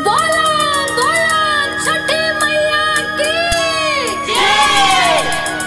बोला बोला छठी मैया की जय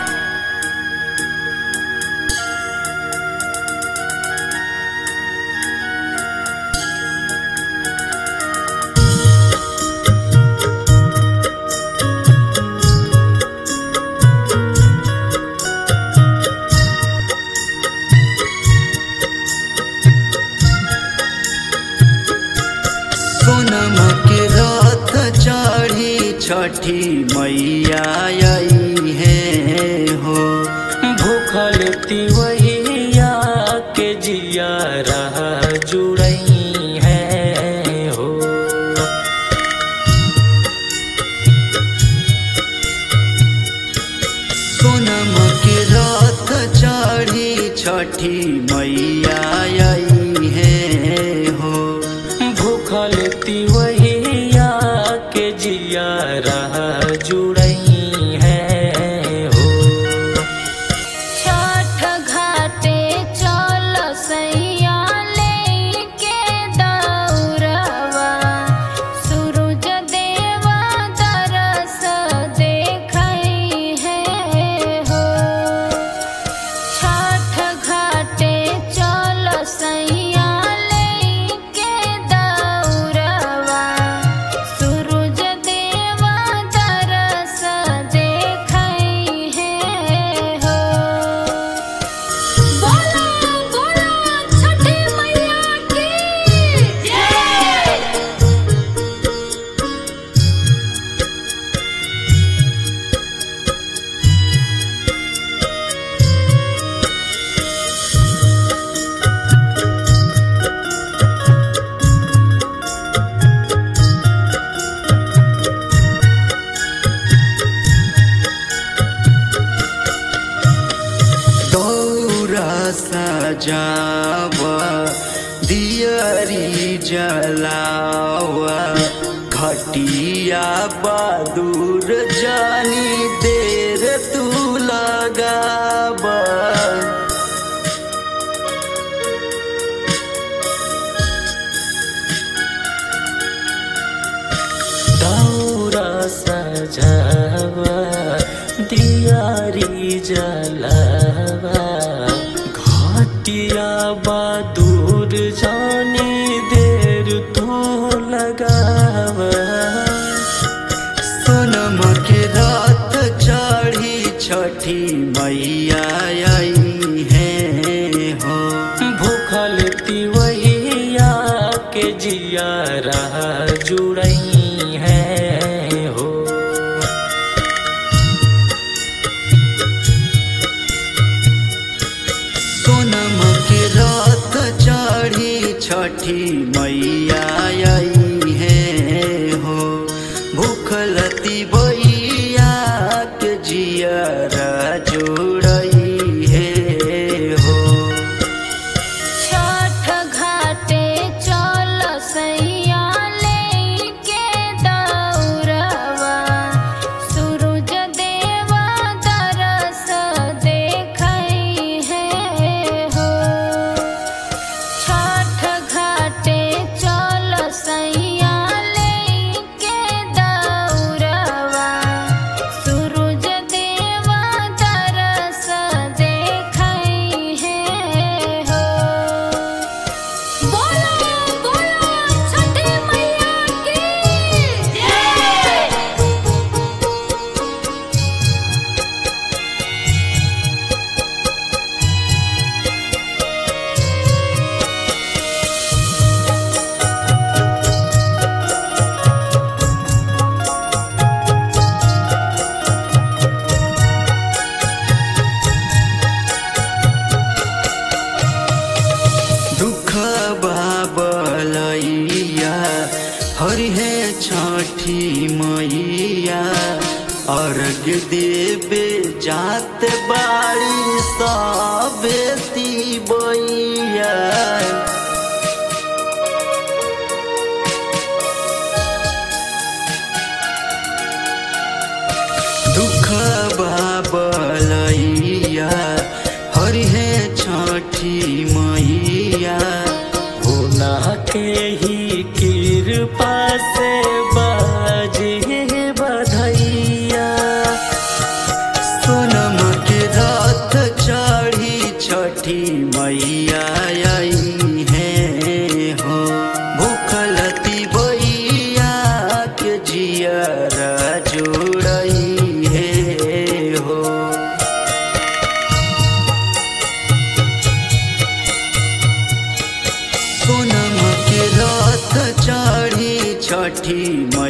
सोनम के रथ चढ़ी छठी मैया आई है हो भूखल तिवैया के जिया रहा जुड़ई है हो सोनम के रथ चढ़ी छठी मैया आई है हो भूखल तिवैया के जिया रहा जुड़ई है हो छठ घाटे चल सैया लेके दौड़वा सूरज देवा दरस देखई है हो छठ घाटे चल सैया लेके दौड़वा सूरज देवा दरस देखई है हो बोला बोला छठी मैया की जय दौरा सजावा दियरी जलावा घटिया बहादुर जानी देर तू लगावा दौरा सजावा दियारी जलावा घाटिया बहादुर जानी देर तू लगावा सोनम के रात चढ़ी छठी मैया आई है हो भूखल तिवैया के जिया रहा जुड़ई है हो सोनम के रात चढ़ी छठी मैया आई है हो भूखलती बैया के जियरा जोड़ई है हो छठ घाटे चल सैया लेके दौड़वा सूरज देवा दरस देखई है हो छठ घाटे चल सैया लेके दौड़वा सूरज देवा दरस देखई है हो बोला बोला छठी मैया की जय दुख बाबलैया हरि है छठी मैया अर्घ देवे जात बाड़ी सबेती बैया दुख बाबलैया हरि है छठी मैया के ही कृपा से छठी